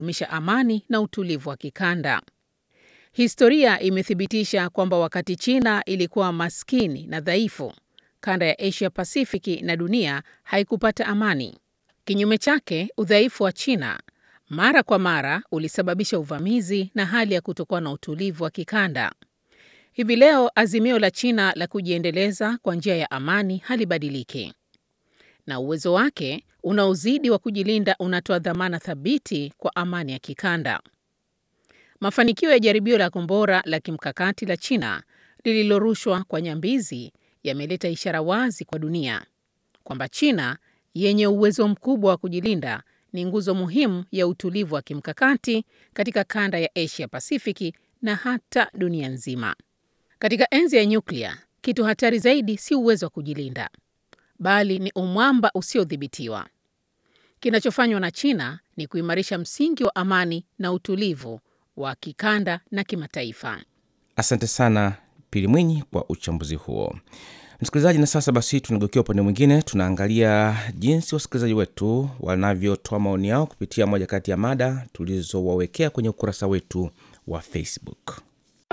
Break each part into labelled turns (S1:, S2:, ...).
S1: kudumisha amani na utulivu wa kikanda. Historia imethibitisha kwamba wakati China ilikuwa maskini na dhaifu, kanda ya Asia Pasifiki na dunia haikupata amani. Kinyume chake, udhaifu wa China mara kwa mara ulisababisha uvamizi na hali ya kutokuwa na utulivu wa kikanda. Hivi leo azimio la China la kujiendeleza kwa njia ya amani halibadiliki, na uwezo wake unaozidi wa kujilinda unatoa dhamana thabiti kwa amani ya kikanda. Mafanikio ya jaribio la kombora la kimkakati la China lililorushwa kwa nyambizi yameleta ishara wazi kwa dunia kwamba China yenye uwezo mkubwa wa kujilinda ni nguzo muhimu ya utulivu wa kimkakati katika kanda ya Asia Pasifiki na hata dunia nzima. Katika enzi ya nyuklia, kitu hatari zaidi si uwezo wa kujilinda, bali ni umwamba usiodhibitiwa. Kinachofanywa na China ni kuimarisha msingi wa amani na utulivu wa kikanda na kimataifa.
S2: Asante sana Pili Mwinyi kwa uchambuzi huo. Msikilizaji, na sasa basi tunageukia upande mwingine, tunaangalia jinsi wasikilizaji wetu wanavyotoa maoni yao kupitia moja kati ya mada tulizowawekea kwenye ukurasa wetu wa Facebook.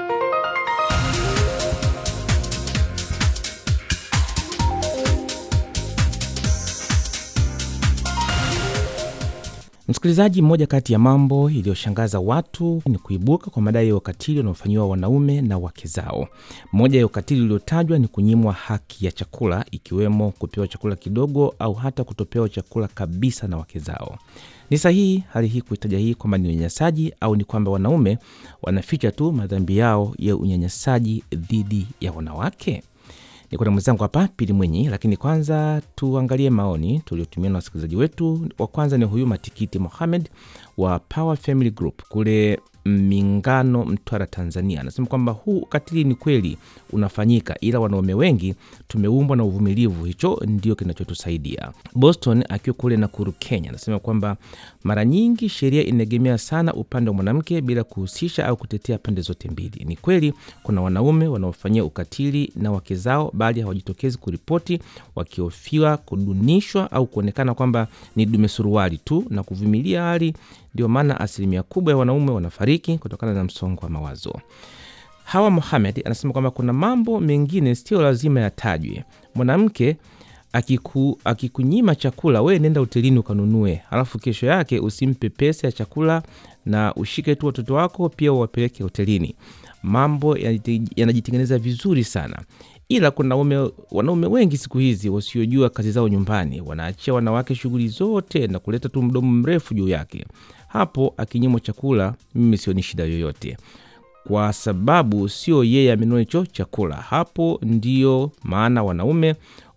S2: Msikilizaji, mmoja kati ya mambo iliyoshangaza watu ni kuibuka kwa madai ya ukatili wanaofanyiwa wanaume na wake zao. Moja ya ukatili uliotajwa ni kunyimwa haki ya chakula, ikiwemo kupewa chakula kidogo au hata kutopewa chakula kabisa na wake zao. Ni sahihi hali hii kuitaja hii kwamba ni unyanyasaji au ni kwamba wanaume wanaficha tu madhambi yao ya unyanyasaji dhidi ya wanawake? Niko na mwenzangu hapa Pili Mwenyi, lakini kwanza tuangalie maoni tuliotumia na wasikilizaji wetu. Wa kwanza ni huyu Matikiti Mohamed wa Power Family Group kule Mingano, Mtwara, Tanzania. Anasema kwamba huu ukatili ni kweli unafanyika, ila wanaume wengi tumeumbwa na uvumilivu, hicho ndio kinachotusaidia. Boston akiwa kule Nakuru, Kenya, anasema kwamba mara nyingi sheria inaegemea sana upande wa mwanamke bila kuhusisha au kutetea pande zote mbili. Ni kweli kuna wanaume wanaofanyia ukatili na wake zao, bali hawajitokezi kuripoti, wakihofiwa kudunishwa au kuonekana kwamba ni dume suruali tu na kuvumilia hali ndio maana asilimia kubwa ya wanaume wanafariki kutokana na msongo wa mawazo. Hawa Mohamed anasema kwamba kuna mambo mengine sio lazima yatajwe. Mwanamke akiku, akikunyima chakula, we nenda hotelini ukanunue, alafu kesho yake usimpe pesa ya chakula na ushike tu watoto wako pia uwapeleke hotelini. Mambo yanajitengeneza vizuri sana ila kuna ume, wanaume wengi siku hizi wasiojua kazi zao nyumbani, wanaachia wanawake shughuli zote na kuleta tu mdomo mrefu juu yake. Hapo akinyimwa chakula, mimi sioni shida yoyote, kwa sababu sio yeye amenunua hicho chakula. Hapo ndio maana wanaume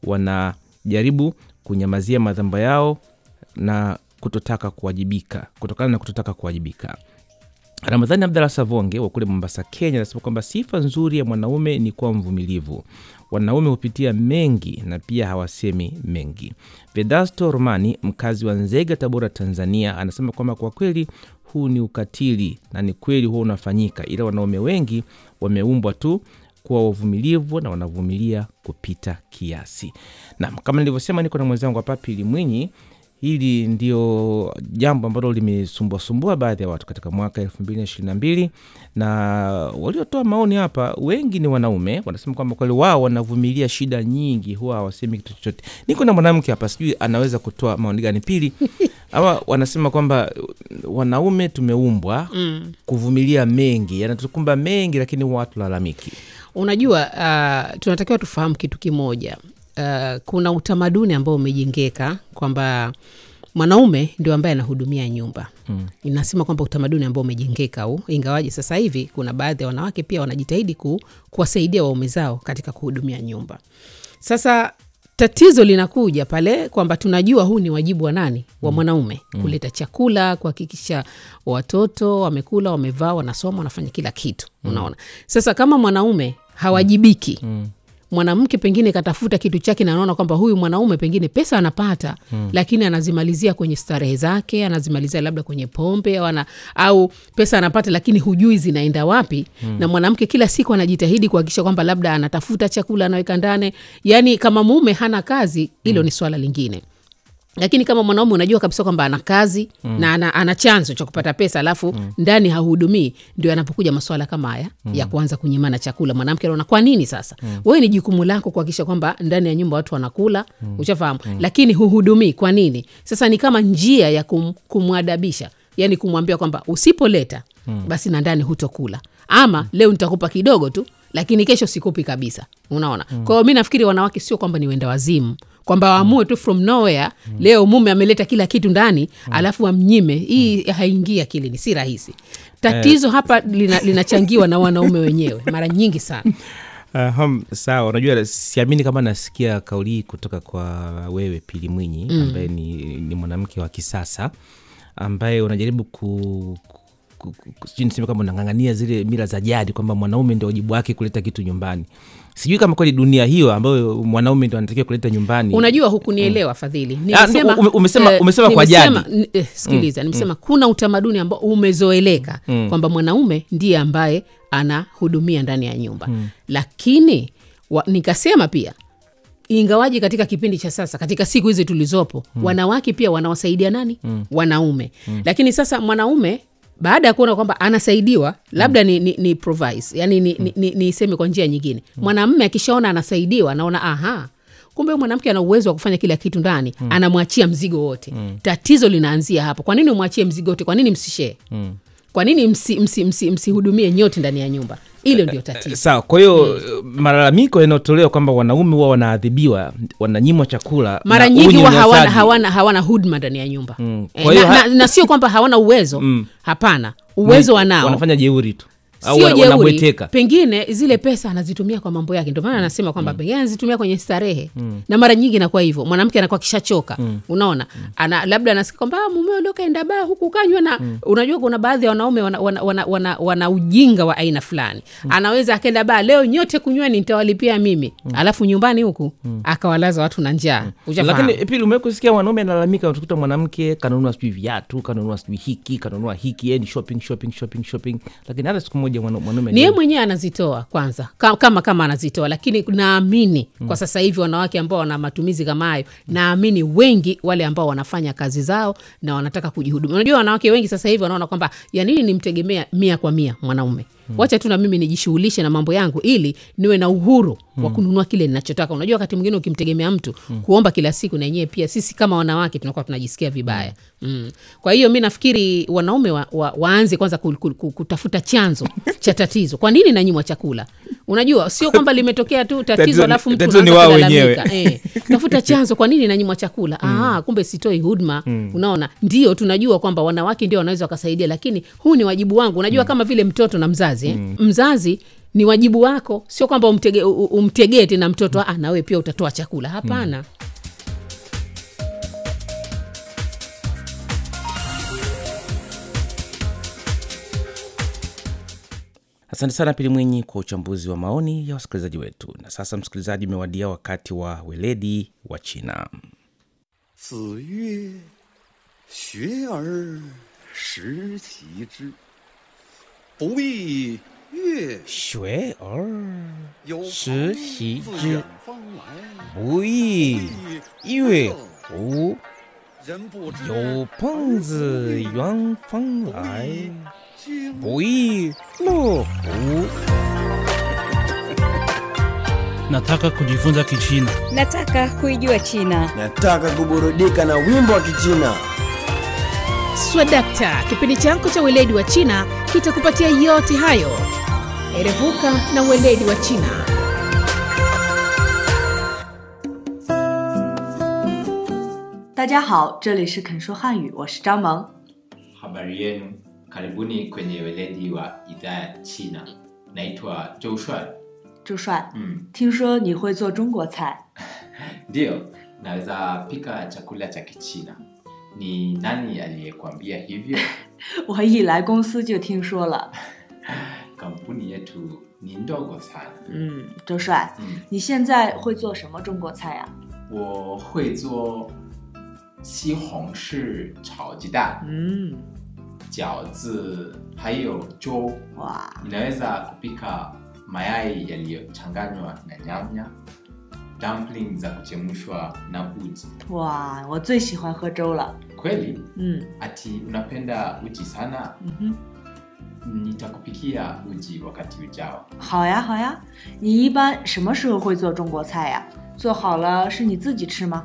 S2: wanajaribu kunyamazia madhamba yao na kutotaka kuwajibika, kutokana na kutotaka kuwajibika. Ramadhani Abdalla Savonge wa kule Mombasa, Kenya, anasema kwamba sifa nzuri ya mwanaume ni kuwa mvumilivu. Wanaume hupitia mengi na pia hawasemi mengi. Vedasto Romani, mkazi wa Nzega, Tabora, Tanzania, anasema kwamba kwa kweli huu ni ukatili na ni kweli huwa unafanyika, ila wanaume wengi wameumbwa tu kuwa wavumilivu na wanavumilia kupita kiasi. Nam, kama nilivyosema, niko na mwenzangu hapa Pili Mwinyi. Hili ndio jambo ambalo limesumbuasumbua baadhi ya watu katika mwaka elfu mbili na ishirini na mbili na waliotoa maoni hapa wengi ni wanaume, wanasema kwamba kweli wao wanavumilia shida nyingi, huwa hawasemi kitu chochote. Niko na mwanamke hapa, sijui anaweza kutoa maoni gani Pili? Awa wanasema kwamba wanaume tumeumbwa mm. kuvumilia mengi, yanatukumba mengi, lakini watu lalamiki.
S1: Unajua, uh, tunatakiwa tufahamu kitu kimoja. Uh, kuna utamaduni ambao umejengeka kwamba mwanaume ndio ambaye anahudumia nyumba hmm. Inasema kwamba utamaduni ambao umejengeka huu, ingawaji sasa hivi kuna baadhi ya wanawake pia wanajitahidi ku, kuwasaidia waume zao katika kuhudumia nyumba. Sasa tatizo linakuja pale kwamba tunajua huu ni wajibu wa nani, wa mwanaume hmm. kuleta chakula, kuhakikisha watoto wamekula, wamevaa, wanasoma, wanafanya kila kitu hmm. Unaona, sasa kama mwanaume hawajibiki hmm mwanamke pengine katafuta kitu chake na anaona kwamba huyu mwanaume pengine pesa anapata hmm. lakini anazimalizia kwenye starehe zake, anazimalizia labda kwenye pombe au, ana, au pesa anapata lakini hujui zinaenda wapi hmm. na mwanamke kila siku anajitahidi kuhakikisha kwamba labda anatafuta chakula anaweka ndani, yani kama mume hana kazi, hilo hmm. ni swala lingine lakini kama mwanaume unajua kabisa kwamba ana kazi mm. na ana, ana chanzo cha kupata pesa alafu mm. ndani hahudumii ndio anapokuja maswala kama haya mm. ya kuanza kunyimana chakula mwanamke anaona kwa nini sasa mm. wewe ni jukumu lako kuhakikisha kwamba ndani ya nyumba watu wanakula mm. ushafahamu mm. lakini huhudumii kwa nini sasa ni kama njia ya kum, kumwadabisha yani kumwambia kwamba usipoleta mm. basi na ndani hutokula ama leo nitakupa kidogo tu lakini kesho sikupi kabisa unaona mm. kwa hiyo mi nafikiri wanawake sio kwamba ni wenda wazimu kwamba waamue tu from nowhere mm. leo mume ameleta kila kitu ndani mm. alafu wamnyime hii mm. haingii akilini si rahisi tatizo eh. hapa linachangiwa lina na wanaume wenyewe mara nyingi sana
S2: Um, sawa unajua siamini kama nasikia kauli hii kutoka kwa wewe pili mwinyi mm. ambaye ni, ni mwanamke wa kisasa ambaye unajaribu ku, niseme kama unang'ang'ania zile mila za jadi kwamba mwanaume ndio wajibu wake kuleta kitu nyumbani sijui kama kweli dunia hiyo ambayo mwanaume ndo anatakiwa kuleta nyumbani
S1: unajua hukunielewa mm. fadhili
S2: nimesema, ume, umesema, eh, umesema kwa jadi
S1: eh, sikiliza mm. nimesema mm. kuna utamaduni ambao umezoeleka mm. kwamba mwanaume ndiye ambaye anahudumia ndani ya nyumba mm. lakini wa, nikasema pia ingawaji katika kipindi cha sasa katika siku hizi tulizopo mm. wanawake pia wanawasaidia nani mm. wanaume mm. lakini sasa mwanaume baada ya kuona kwamba anasaidiwa labda mm. ni, ni, ni provise yani niseme ni, ni, ni kwa njia nyingine mm. mwanamme akishaona anasaidiwa anaona aha kumbe mwanamke ana uwezo wa kufanya kila kitu ndani mm. anamwachia mzigo wote mm. tatizo linaanzia hapo kwa nini umwachie mzigo wote kwa nini msishee mm. kwa nini msihudumie msi, msi, msi, msi nyote ndani ya nyumba hilo ndio tatizo
S2: sawa kwa hiyo mm. malalamiko yanayotolewa kwamba wanaume huwa wanaadhibiwa wananyimwa chakula
S1: mara nyingi huwa hawana, hawana, hawana huduma ndani ya nyumba mm. e, na, ha... na, na sio kwamba hawana uwezo mm. hapana uwezo wanao
S2: wanafanya jeuri tu
S1: sio jeuri pengine zile pesa anazitumia kwa mambo yake ndio maana anasema kwamba mm. pengine anazitumia kwenye starehe mm. na mara nyingi inakuwa hivyo mwanamke anakuwa kishachoka mm. unaona mm. ana labda anasikia kwamba mumeo leo kaenda baa huku kanywa na mm. unajua kuna baadhi ya wanaume wana, wana, wana, wana, wana ujinga wa aina fulani mm. anaweza akaenda baa leo nyote kunyweni nitawalipia mimi mm. alafu nyumbani huku mm. akawalaza watu na njaa
S2: mm. lakini pili umekusikia wanaume analalamika utakuta mwanamke kanunua sijui viatu kanunua sijui hiki kanunua hiki yani shopping shopping shopping shopping lakini hata siku moja mwanaume
S1: ni yeye mwenyewe anazitoa kwanza kama kama anazitoa lakini naamini mm. kwa sasa hivi wanawake ambao wana matumizi kama hayo naamini wengi wale ambao wanafanya kazi zao na wanataka kujihudumia unajua wanawake wengi sasa hivi wanaona kwamba ya nini nimtegemea mia kwa mia mwanaume mm. wacha tu na mimi nijishughulishe na mambo yangu ili niwe na uhuru mm. wa kununua kile ninachotaka unajua wakati mwingine ukimtegemea mtu mm. kuomba kila siku na yenyewe pia sisi kama wanawake tunakuwa tunajisikia vibaya mm. kwa hiyo mi nafikiri wanaume wa, wa, waanze kwanza ku, ku, ku, kutafuta chanzo cha tatizo kwa nini nanyimwa chakula unajua sio kwamba limetokea tu tatizo alafu mtu kulalamika eh, tafuta chanzo kwa nini nanyimwa chakula mm. Aha, kumbe sitoi huduma mm. unaona ndio tunajua kwamba wanawake ndio wanaweza wakasaidia lakini huu ni wajibu wangu unajua mm. kama vile mtoto na mzazi eh? mm. mzazi ni wajibu wako sio kwamba umtegee umtege tena mtoto mm. nawe pia utatoa chakula hapana mm.
S2: asante sana pili mwenyi kwa uchambuzi wa maoni ya wasikilizaji wetu na sasa msikilizaji umewadia wakati wa weledi wa china
S3: 子曰：“学而时齐之，不亦乐
S2: 学而
S3: 有
S2: 时
S3: 朋
S2: 习
S3: 自
S2: 之
S3: 远方来，
S2: 不亦乐乎
S3: 人不知
S2: 有朋自远方来，
S3: 经
S2: 不亦乐乎？
S4: Nataka kujifunza Kichina.
S5: Nataka kuijua China.
S6: Nataka kuburudika na wimbo wa Kichina.
S1: swadakta kipindi chako cha weledi wa china kitakupatia yote hayo erevuka na weledi wa china
S7: 大家好，这里是肯说汉语，我是张萌。
S8: Habari yenu, karibuni kwenye weledi wa idhaa ya China. Naitwa Joe Shuai.
S7: 周帅，
S8: Mm,
S7: 听说你会做中国菜，
S8: ndiyo, naweza pika chakula cha Kichina. Ni nani aliyekuambia hivyo?
S7: 我一来公司就听说了。
S8: Kampuni yetu ni ndogo sana.
S7: 嗯，周帅，
S8: Mm,
S7: 你现在会做什么中国菜呀、
S8: 我会做西红柿炒鸡蛋、
S7: 嗯，
S8: 饺子还有粥。
S7: 哇，
S8: Ninaweza kupika mayai yaliyochanganywa na nyanya, dumpling za kuchemshwa na uji.
S7: 哇，我最喜欢喝粥了。
S8: Kweli?
S7: 嗯
S8: Ati unapenda uji sana?
S7: 嗯哼，
S8: Nitakupikia uji wakati ujao.
S7: 好呀好呀。你一般什么时候会做中国菜呀？做好了是你自己吃吗？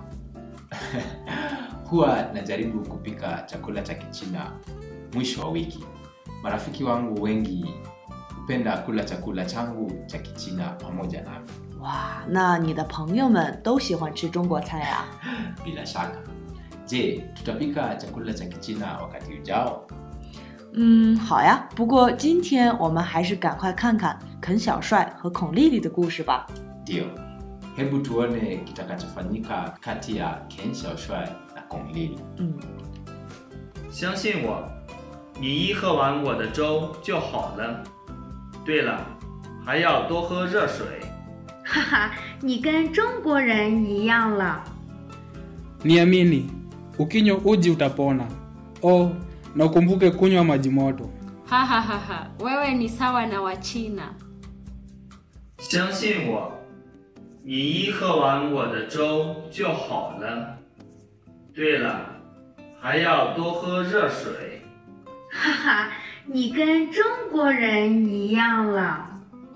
S8: Huwa najaribu kupika chakula cha Kichina mwisho wa wiki. Marafiki wangu wengi hupenda kula chakula changu cha Kichina pamoja nami.
S7: 哇，那你的朋友们都喜欢吃中国菜呀？
S8: Bila shaka. Je, tutapika chakula cha Kichina wakati ujao?
S7: 嗯，好呀。不过今天我们还是赶快看看肯小帅和孔丽丽的故事吧。
S8: Ndio. Hebu tuone kitakachofanyika kati ya Ken Xiaoshuai na Kong Lili.
S7: 嗯，
S9: 相信我，你一喝完我的粥就好了。对了，还要多喝热水。
S10: 哈哈，你跟中国人一样了。
S11: Niamini, ukinywa uji utapona. Oh, na ukumbuke kunywa maji moto.
S12: Ha ha ha ha, wewe ni sawa na Wachina.
S9: 相信我，你一喝完我的粥就好了。对了，还要多喝热水。
S10: 哈哈，你跟中国人一样了。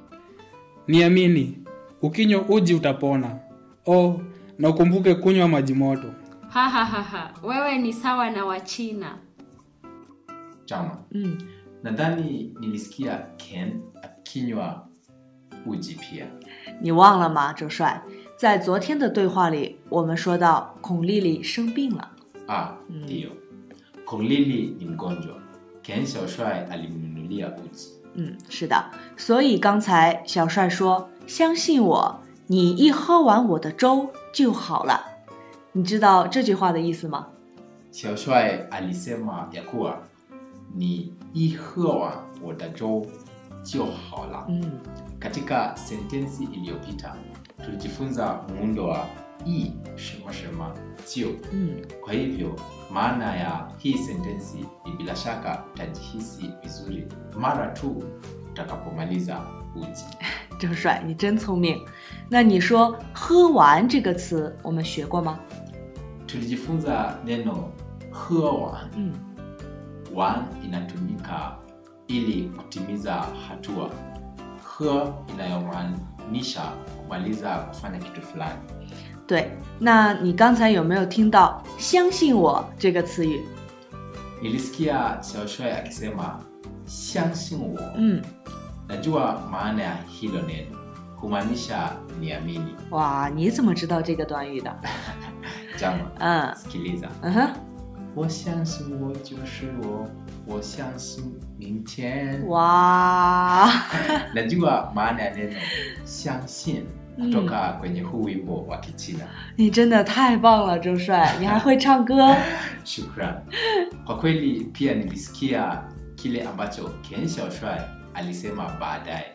S11: Niamini, ukinywa uji utapona. Oh, na ukumbuke kunywa maji moto.
S12: Ha ha ha ha, wewe ni sawa na Wachina.
S8: Chama.
S7: 嗯，
S8: Nadhani nilisikia Ken akinywa uji pia.
S7: 你忘了吗，周帅？在昨天的对话里，我们说到孔丽丽生病了。
S8: Ah, ndio. Kong Lili ni mgonjwa. Ken Xiaoshuai alimnunulia uji.
S7: 嗯，是的。所以刚才小帅说：“相信我，你一喝完我的粥就好了。”你知道这句话的意思吗？
S8: Xiaoshuai alisema ya kuwa ni ihewa wadajo jio haola.
S7: 嗯
S8: Katika sentensi iliyopita tulijifunza muundo wa i shema shema jio.
S7: 嗯
S8: Kwa hivyo maana ya hii sentensi ni bila shaka utajihisi vizuri mara tu utakapomaliza uji.
S7: 周帅，你真聪明。那你说“喝完”这个词，我们学过吗？
S8: Tulijifunza neno hewan.
S7: 嗯
S8: Wan inatumika ili kutimiza hatua. He inayomaanisha kumaliza kufanya kitu fulani.
S7: 对。那你刚才有没有听到“相信我”这个词语？
S8: Nilisikia Xiaoshui akisema xiangxin wo.
S7: 嗯，
S8: Najua maana ya hilo neno humaanisha niamini.
S7: 哇，你怎么知道这个短语的？
S8: Jama,
S7: 嗯
S8: sikiliza.
S7: 嗯哼，
S8: 我相信我就是我，我相信明天。
S7: 哇，
S8: Najua maana ya neno 相信 kutoka kwenye huu wimbo wa Kichina.
S7: 你真的太棒了，周帅，你还会唱歌。
S8: Shukran. Kwa kweli pia nilisikia kile ambacho Ken Xiaoshuai alisema baadaye.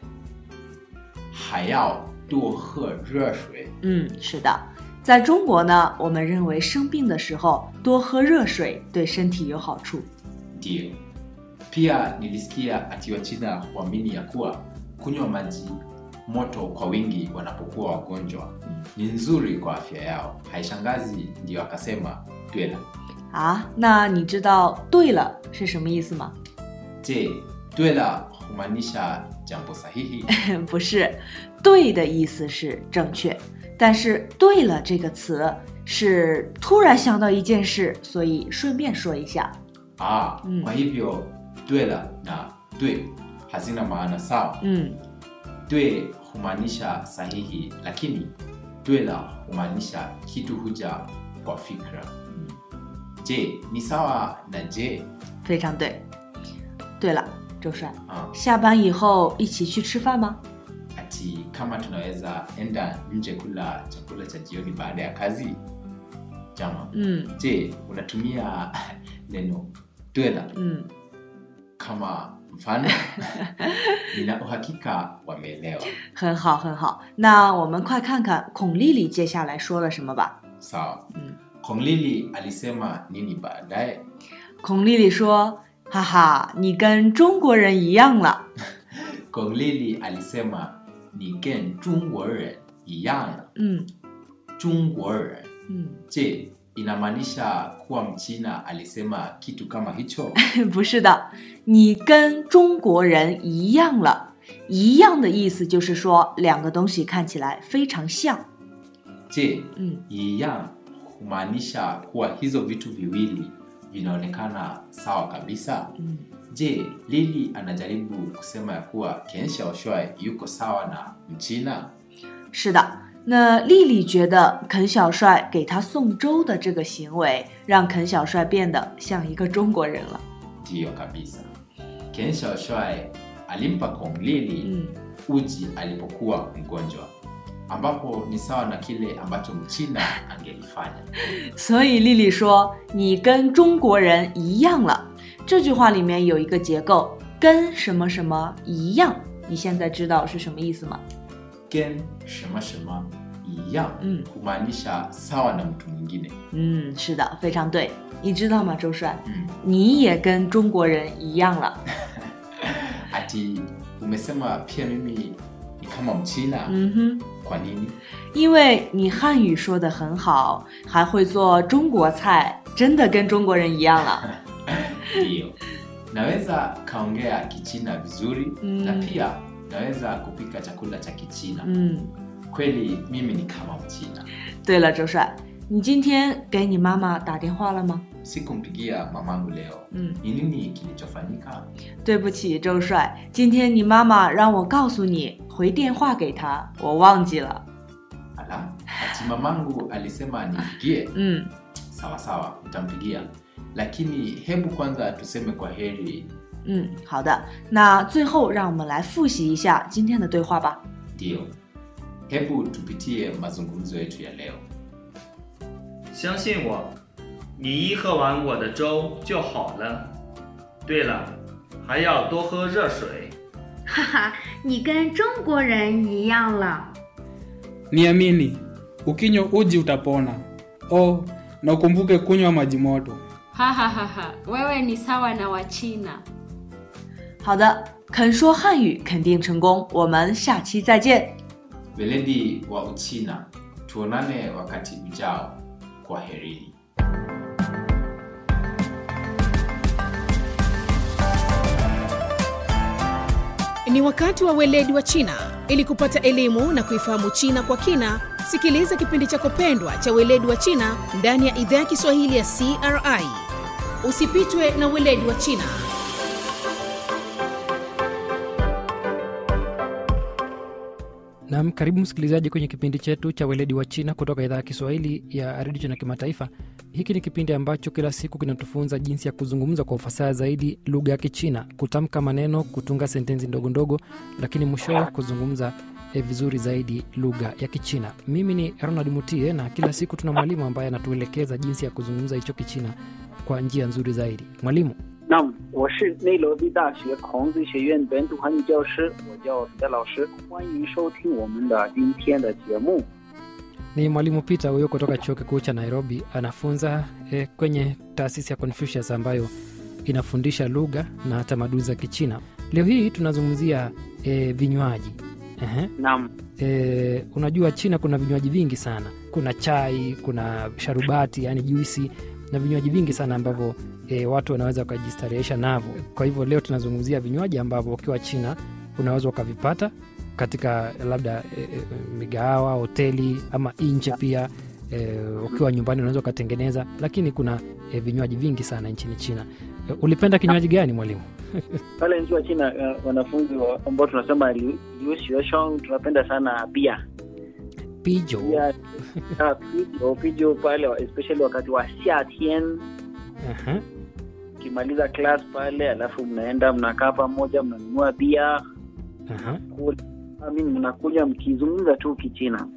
S8: Hayao duhe re shui.
S7: 嗯，是的，在中国呢，我们认为生病的时候多喝热水对身体有好处。
S8: Ndio. Pia nilisikia ati Wachina huamini ya kuwa kunywa maji moto kwa wingi wanapokuwa wagonjwa ni nzuri kwa afya yao. Haishangazi ndio akasema twela.
S7: 啊，那你知道“对了”是什么意思吗？
S8: Je, twela humaanisha jambo sahihi?
S7: 不是，“对”的意思是正确，但是“对了”这个词是突然想到一件事，所以顺便说一下。
S8: Ah,
S7: Mm.
S8: kwa hivyo twela na twe hazina maana sawa.
S7: 嗯
S8: Twe humaanisha sahihi, lakini twela humaanisha kitu huja kwa fikra. Je, ni sawa na je?
S7: 非常对。对了，周帅，
S8: Ah,
S7: 下班以后一起去吃饭吗？
S8: ati kama tunaweza enda nje kula chakula cha jioni baada ya kazi? Jama,
S7: 嗯
S8: je, unatumia neno twela
S7: 嗯，
S8: kama mfano? Nina uhakika wameelewa.
S7: 很好很好。那我们快看看孔丽丽接下来说了什么吧。
S8: Sawa.
S7: Mm.
S8: Kong Lili alisema nini baadaye?
S7: 孔丽丽说：“哈哈，你跟中国人一样了。
S8: Kong Lili alisema ni gen Zhongguo ren iyang. ”
S7: 嗯，
S8: Zhongguoren.
S7: 嗯，
S8: Je, inamaanisha kuwa Mchina alisema kitu kama hicho?
S7: 不是的，你跟中国人一样了。一样的意思就是说两个东西看起来非常像。
S8: Je,
S7: 嗯
S8: yang humaanisha kuwa hizo vitu viwili vinaonekana sawa kabisa?
S7: 嗯
S8: Je, Lili anajaribu kusema ya kuwa Ken Xiaoshuai yuko sawa na Mchina?
S7: 是的。那丽丽觉得肯小帅给她送粥的这个行为，让肯小帅变得像一个中国人了。
S8: Ndiyo kabisa. Ken Xiaoshuai alimpa Kong Lili
S7: 嗯
S8: uji alipokuwa mgonjwa, ambapo ni sawa na kile ambacho Mchina angelifanya.
S7: 所以丽丽说：“你跟中国人一样了。”这句话里面有一个结构，跟什么什么一样。你现在知道是什么意思吗？
S8: Ken shema shema iya
S7: 嗯
S8: humaanisha sawa na mtu mwingine.
S7: 嗯，是的，非常对。你知道吗，周帅？
S8: Mm.
S7: 你也跟中国人一样了。
S8: Ati umesema pia mimi ni kama Mchina?
S7: 嗯哼，
S8: Kwa nini?
S7: 因为你汉语说的很好，还会做中国菜，真的跟中国人一样了。
S8: Ndiyo, naweza kaongea Kichina vizuri
S7: Mm.
S8: na pia naweza kupika chakula cha Kichina.
S7: 嗯，
S8: Kweli mimi ni kama Mchina.
S7: 对了，周帅，你今天给你妈妈打电话了吗？
S8: Sikumpigia mamangu leo.
S7: 嗯。
S8: Ni nini kilichofanyika?
S7: 对不起，周帅，今天你妈妈让我告诉你回电话给她，我忘记了。
S8: Ala, ati mamangu alisema nipigie.
S7: 嗯，
S8: Sawa sawa, nitampigia. Lakini hebu kwanza tuseme kwa heri.
S7: 嗯，好的。那最后让我们来复习一下今天的对话吧。
S8: Ndiyo, hebu tupitie mazungumzo yetu ya leo.
S9: 相信我，你一喝完我的粥就好了。对了，还要多喝热水。
S10: 哈哈，你跟中国人一样了。
S11: Niamini, ukinywa uji utapona. Oh, na ukumbuke kunywa maji moto.
S12: Ha ha ha ha, wewe ni sawa na Wachina.
S7: 好的，肯说汉语肯定成功，我们下期再见。
S8: Weledi wa Uchina, tuonane wakati ujao. Kwa herini.
S1: Ni wakati wa weledi wa China. Ili kupata elimu na kuifahamu China kwa kina, sikiliza kipindi chako pendwa cha weledi wa China ndani ya idhaa ya Kiswahili ya CRI. Usipitwe na weledi wa China.
S13: Nam, karibu msikilizaji kwenye kipindi chetu cha weledi wa China kutoka idhaa ya Kiswahili ya redio China Kimataifa. Hiki ni kipindi ambacho kila siku kinatufunza jinsi ya kuzungumza kwa ufasaha zaidi lugha ya Kichina, kutamka maneno, kutunga sentensi ndogo ndogo, lakini mwishowe kuzungumza eh, vizuri zaidi lugha ya Kichina. Mimi ni Ronald Mutie na kila siku tuna mwalimu ambaye anatuelekeza jinsi ya kuzungumza hicho Kichina kwa njia nzuri zaidi. Mwalimu,
S14: 那我是内罗毕大学孔子学院本土汉语教师，我叫彼得老师，欢迎收听我们的今天的节目。
S13: ni mwalimu Peter huyo kutoka chuo kikuu cha Nairobi, anafunza eh, kwenye taasisi ya Confucius ambayo inafundisha lugha na tamaduni za Kichina. Leo hii tunazungumzia eh, vinywaji. Ehe.
S14: Naam.
S13: E, unajua China kuna vinywaji vingi sana. Kuna chai, kuna sharubati, yani juisi na vinywaji vingi sana ambavyo e, watu wanaweza wakajistarehesha navyo. Kwa hivyo leo tunazungumzia vinywaji ambavyo ukiwa China unaweza ukavipata katika labda e, e, migahawa, hoteli ama nje pia. E, ukiwa nyumbani unaweza ukatengeneza, lakini kuna e, vinywaji vingi sana nchini China. E, ulipenda kinywaji gani mwalimu?
S14: Pale nchi wa China uh, wanafunzi wa, ambao tunasema liu liu xuesheng tunapenda sana bia
S13: Pijo.
S14: bia ah, pijo pijo pale especially wakati wa xiatian
S13: Aha.
S14: ukimaliza class pale alafu mnaenda mnakaa pamoja mnanunua bia
S13: Aha.
S14: kula I mean, mnakunywa mkizungumza tu kichina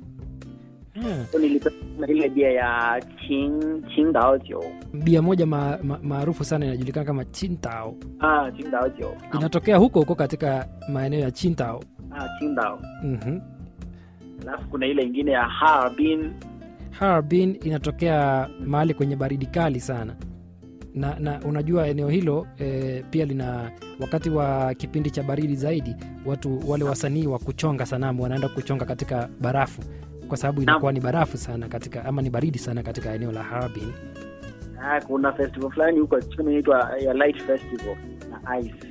S13: Ah.
S14: so nilipenda ile bia ya qing qingdao jiu
S13: Bia moja ma- ma- maarufu sana inajulikana kama Qingdao.
S14: ah qingdao jiu
S13: Inatokea huko huko katika maeneo ya Qingdao.
S14: ah qingdao
S13: Mhm.
S14: alafu kuna ile ingine ya harbin
S13: Harbin inatokea mahali kwenye baridi kali sana na, na unajua eneo hilo e, pia lina wakati wa kipindi cha baridi zaidi, watu wale wasanii wa kuchonga sanamu wanaenda kuchonga katika barafu kwa sababu inakuwa ni barafu sana katika ama ni baridi sana katika eneo la Harbin.
S14: Ah, kuna festival fulani huko China inaitwa ya light festival na ice